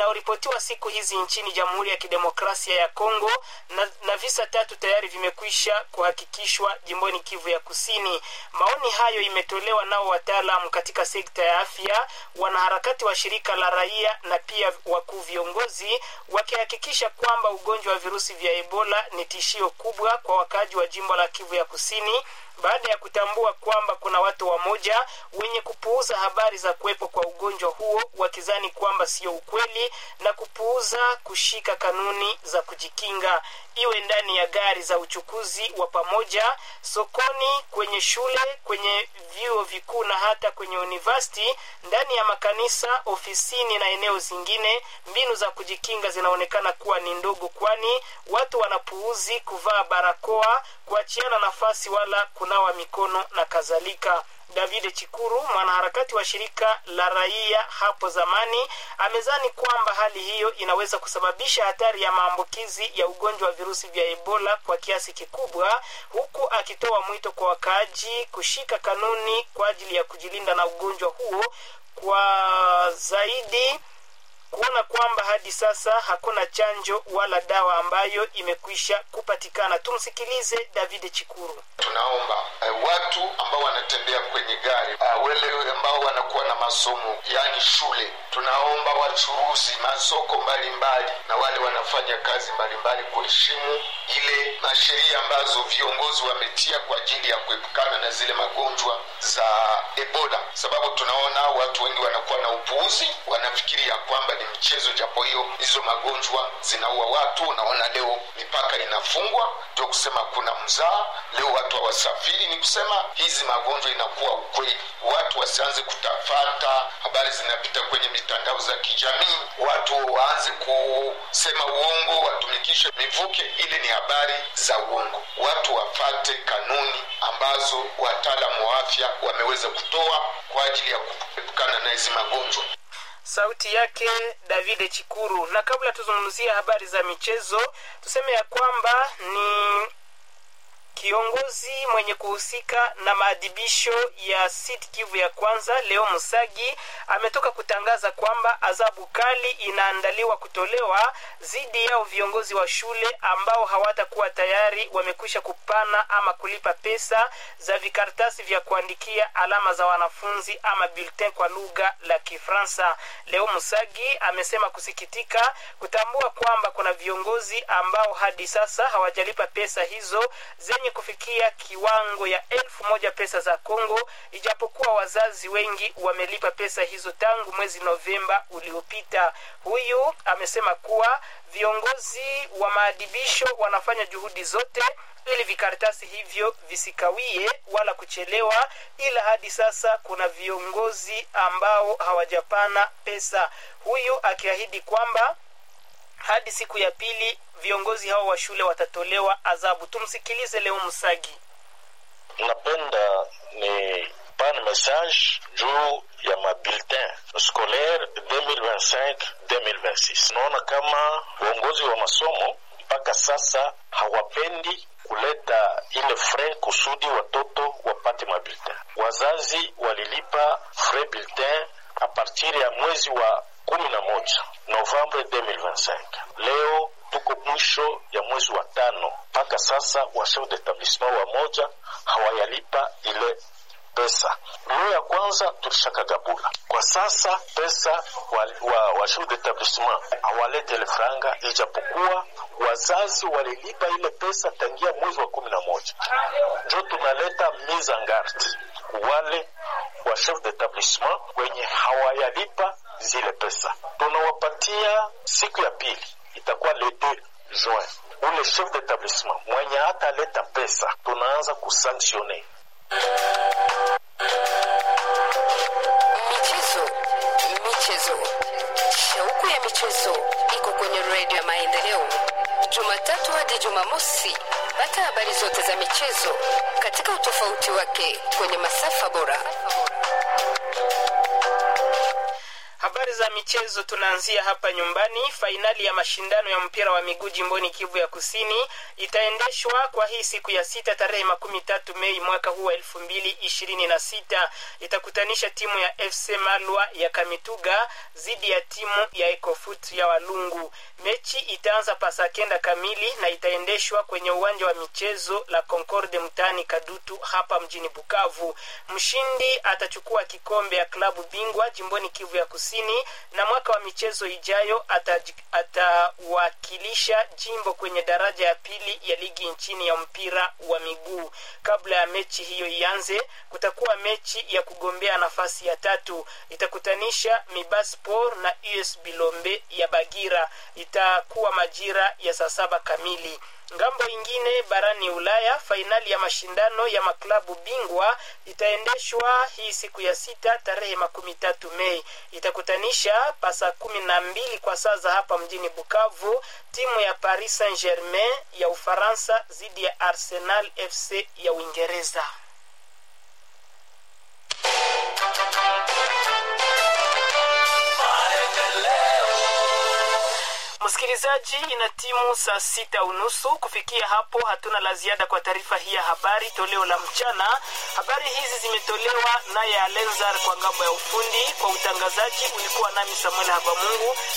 inayoripotiwa siku hizi nchini Jamhuri ya Kidemokrasia ya Kongo na, na visa tatu tayari vimekwisha kuhakikishwa jimboni Kivu ya Kusini. Maoni hayo imetolewa nao wataalamu katika sekta ya afya, wanaharakati wa shirika la raia na pia wakuu viongozi, wakihakikisha kwamba ugonjwa wa virusi vya Ebola ni tishio kubwa kwa wakaaji wa jimbo la Kivu ya Kusini baada ya kutambua kwamba kuna watu wamoja wenye kupuuza habari za kuwepo kwa ugonjwa huo wakizani kwamba sio ukweli na kupuuza kushika kanuni za kujikinga, iwe ndani ya gari za uchukuzi wa pamoja, sokoni, kwenye shule, kwenye vyuo vikuu na hata kwenye university, ndani ya makanisa, ofisini na eneo zingine. Mbinu za kujikinga zinaonekana kuwa ni ndogo, kwani watu wanapuuzi kuvaa barakoa, kuachiana nafasi wala kunawa mikono na kadhalika. David Chikuru, mwanaharakati wa shirika la raia hapo zamani, amezani kwamba hali hiyo inaweza kusababisha hatari ya maambukizi ya ugonjwa wa virusi vya Ebola kwa kiasi kikubwa, huku akitoa mwito kwa wakaaji kushika kanuni kwa ajili ya kujilinda na ugonjwa huo kwa zaidi kuona kwamba hadi sasa hakuna chanjo wala dawa ambayo imekwisha kupatikana. Tumsikilize David Chikuru. Tunaomba uh, watu ambao wanatembea kwenye gari uh, wale ambao wanakuwa na masomo yaani shule, tunaomba wachuruzi masoko mbalimbali na wale wanafanya kazi mbalimbali kuheshimu ile masheria ambazo viongozi wametia kwa ajili ya kuepukana na zile magonjwa za Ebola, sababu tunaona watu wengi wanakuwa na upuuzi, wanafikiria kwamba ni mchezo, japo hiyo hizo magonjwa zinaua watu. Unaona leo mipaka inafungwa, ndio kusema kuna mzaa leo watu hawasafiri, ni kusema hizi magonjwa inakuwa ukweli. Watu wasianze kutafata habari zinapita kwenye mitandao za kijamii, watu waanze kusema uongo, watumikishe mivuke, ile ni habari za uongo. Watu wafate kanuni ambazo wataalamu wa afya wameweza kutoa kwa ajili ya kuepukana na hizi magonjwa. Sauti yake David Chikuru. Na kabla tuzungumzia habari za michezo, tuseme ya kwamba ni kiongozi mwenye kuhusika na maadhibisho ya Sud Kivu ya kwanza Leo Musagi ametoka kutangaza kwamba adhabu kali inaandaliwa kutolewa dhidi yao viongozi wa shule ambao hawatakuwa tayari wamekwisha kupana ama kulipa pesa za vikaratasi vya kuandikia alama za wanafunzi ama bulletin kwa lugha la Kifaransa. Leo Musagi amesema kusikitika kutambua kwamba kuna viongozi ambao hadi sasa hawajalipa pesa hizo zenye kufikia kiwango ya elfu moja pesa za Kongo, ijapokuwa wazazi wengi wamelipa pesa hizo tangu mwezi Novemba uliopita. Huyu amesema kuwa viongozi wa maadibisho wanafanya juhudi zote ili vikaratasi hivyo visikawie wala kuchelewa, ila hadi sasa kuna viongozi ambao hawajapana pesa, huyu akiahidi kwamba hadi siku ya pili viongozi hao wa shule watatolewa adhabu. Tumsikilize Leo Musagi. Napenda ni pan message juu ya mabulletin scolaire 2025-2026. Naona kama uongozi wa masomo mpaka sasa hawapendi kuleta ile frais kusudi watoto wapate mabulletin. Wazazi walilipa frais bulletin a partir ya mwezi wa kumi na moja Novembre 2025. Leo tuko mwisho ya mwezi wa tano, mpaka sasa wa chef d'etablissement wa moja hawayalipa ile pesa. Leo ya kwanza tulishakagabula. Kwa sasa pesa wa, wa, wa chef d'etablissement hawalete ile franga, ijapokuwa wazazi walilipa ile pesa tangia mwezi wa kumi na moja. Njo tunaleta mise en garde wale wa chef d'etablissement wenye hawayalipa zile pesa tunawapatia siku ya pili itakuwa le 2 juin. Ule chef d'etablissement mwenye hata leta pesa tunaanza kusanctione. Michezo, michezo, shauku ya michezo iko kwenye redio ya Maendeleo, Jumatatu hadi Jumamosi. Pata habari zote za michezo katika utofauti wake kwenye masafa bora. Habari za michezo tunaanzia hapa nyumbani. Fainali ya mashindano ya mpira wa miguu jimboni Kivu ya Kusini itaendeshwa kwa hii siku ya sita tarehe makumi tatu Mei mwaka huu wa elfu mbili ishirini na sita. Itakutanisha timu ya FC Malwa ya Kamituga dhidi ya timu ya Ecofut ya Walungu. Mechi itaanza pasa kenda kamili na itaendeshwa kwenye uwanja wa michezo la Concorde mtaani Kadutu hapa mjini Bukavu. Mshindi atachukua kikombe ya klabu bingwa jimboni Kivu ya Kusini, na mwaka wa michezo ijayo atawakilisha jimbo kwenye daraja ya pili ya ligi nchini ya mpira wa miguu. Kabla ya mechi hiyo ianze, kutakuwa mechi ya kugombea nafasi ya tatu, itakutanisha Mibaspor na US Bilombe ya Bagira. Itakuwa majira ya saa saba kamili. Ngambo ingine barani Ulaya, fainali ya mashindano ya maklabu bingwa itaendeshwa hii siku ya sita tarehe makumi tatu Mei. Itakutanisha pasa kumi na mbili kwa saa za hapa mjini Bukavu, timu ya Paris Saint Germain ya Ufaransa dhidi ya Arsenal FC ya Uingereza. Msikilizaji, ina timu saa sita unusu. Kufikia hapo, hatuna la ziada kwa taarifa hii ya habari toleo la mchana. Habari hizi zimetolewa naye Alenzar kwa ngambo ya ufundi. Kwa utangazaji ulikuwa nami Samuel Habamungu.